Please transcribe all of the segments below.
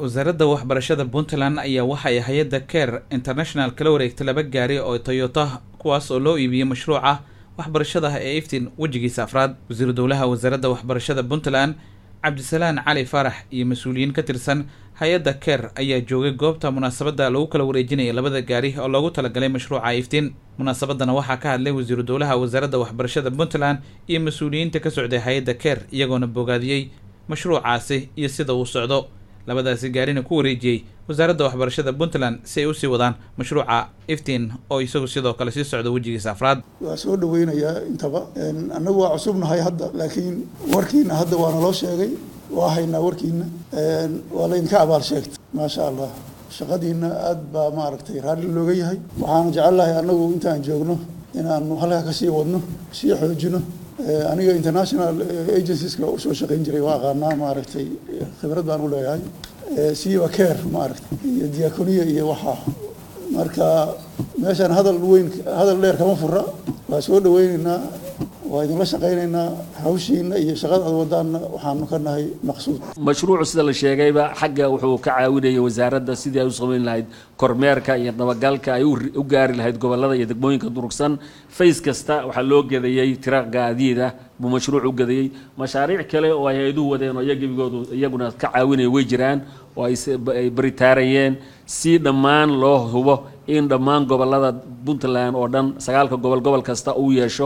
wasaaradda waxbarashada puntland ayaa waxay hay-adda care international kala wareegtay laba gaari oo toyota kuwaas oo loo iibiyey mashruuca waxbarashada ee iftiin wejigiisa afraad wasiiru dowlaha wasaaradda waxbarashada puntland cabdisalaan cali faarax iyo mas-uuliyiin ka tirsan hay-adda care ayaa joogay goobta munaasabadda lagu kala wareejinaya labada gaari oo loogu talagalay mashruuca iftiin munaasabadana waxaa ka hadlay wasiiru dowlaha wasaaradda waxbarashada puntland iyo mas-uuliyiinta ka socday hay-adda care iyagoona bogaadiyey mashruucaasi iyo sida uu socdo labadaasi gaarina ku wareejiyey wasaaradda waxbarashada puntland si ay usii wadaan mashruuca iftiin oo isagu sidoo kale sii socdo wejigiisa afraad waa soo dhaweynayaa intaba annagu waa cusubnahay hadda laakiin warkiina hadda waa naloo sheegay waa haynaa warkiina waa laydinka abaal sheegtay maasha allah shaqadiina aada baa maaragtay raalli looga yahay waxaana jecelnahay annagu intaan joogno inaanu halkaa kasii wadno sii xoojino aniga international agencieska usoo shaqayn jiray waa aqaanaa maaragtay khibrad baan u leeyahay siiba care maaragtay iyo diakoniya iyo waxaa marka meeshaan hadal weyn hadal dheer kama fura waa soo dhaweyneynaa waa idinla shaqaynaynaa hawshiina iyo shaqada aad wadaanna waxaanu ka nahay maqsuud mashruucu sida la sheegayba xagga wuxuu ka caawinayay wasaaradda sidii ay u samayn lahayd kormeerka iyo dabagalka ay u gaari lahayd gobollada iyo degmooyinka durugsan fays kasta waxaa loo gedayey tira gaadiida buu mashruuc u gedayey mashaariic kale oo ay hay-aduhu wadeen oo iyagibigoodu iyaguna ka caawinaya way jiraan oo ay baritaarayeen si dhammaan loo hubo in dhammaan gobollada puntland oo dhan sagaalka gobol gobol kasta uu yeesho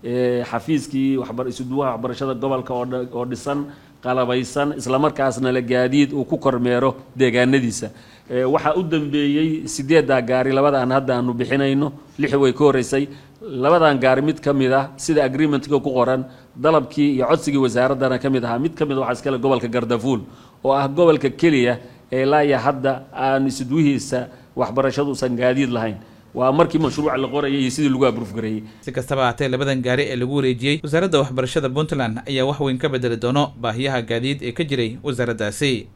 xafiiskii isuduwaha waxbarashada gobolka oo dhisan qalabaysan islamarkaasna la gaadiid uu ku kormeero deegaanadiisa waxaa u dambeeyey sideeddaa gaari labadaan hadda aanu bixinayno lixi way ka horreysay labadan gaari mid ka mid ah sida agreementga ku qoran dalabkii iyo codsigii wasaaraddana ka mid ahaa mid ka mid a waxaa iskale gobolka gardafuul oo ah gobolka keliya ee laaya hadda aan isudwihiisa waxbarashadu usan gaadiid lahayn waa markii mashruuca la qorayay iyo sidii lagu abruufgareeyey si kastaba ahaatee labadan gaari ee lagu wareejiyey wasaaradda waxbarashada puntland ayaa wax weyn ka bedeli doono baahiyaha gaadiid ee ka jiray wasaaraddaasi